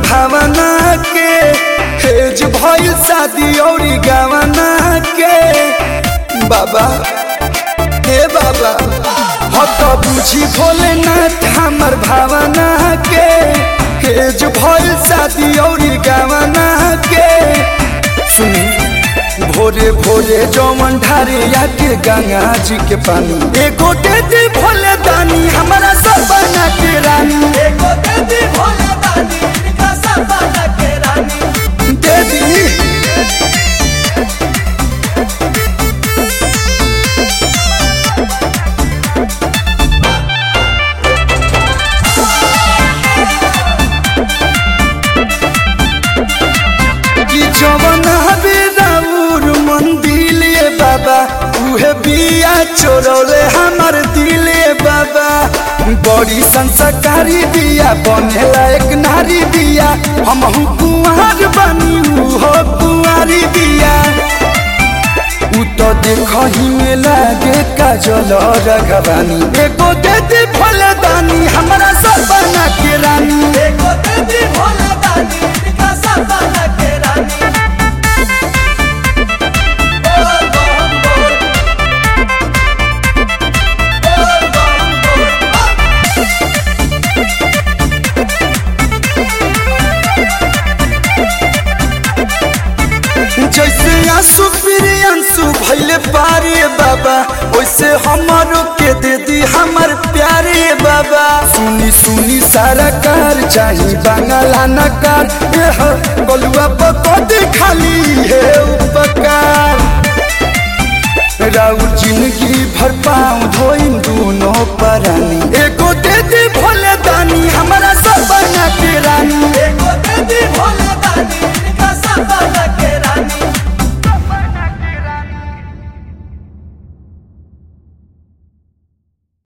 भावना के हेज भइल शादी औरी गवना के बाबा हे बाबा हो तो बुझी भोलेनाथ हमर भावना के हेज भइल शादी औरी गवना के सुनी भोरे भोरे जौवन ढारे आके गंगा जी के पानी एगो दे दी भोले दानी हमारा सब बना के रानी एगो दे दी भोले दानी इनका सब बना के रानी दे दी कि जवन हबे राउर मंदिले बाबा उहे बिया चोरौले हमर दिले बाबा बड़ी संस्कारी बिया बनेला एक नारी बिया हमहु कुंवर बनी उहो कुंवारी बिया उ तो देखही में लागे काजल रघवानी एगो दे दे फलदानी हमरा सब बना के रानी एगो दे दी भोले दानी इनका सब बना के रानी बोल बम बोल बोल बम बोल जैसे आंसू फिर आंसू भैले पारे बाबा वैसे हमारो के दे दी हमर प्यारे बाबा सुनी सुनी सारा कार चाही बांगला नकार एह गलुआ पकड़ खाली है उपकार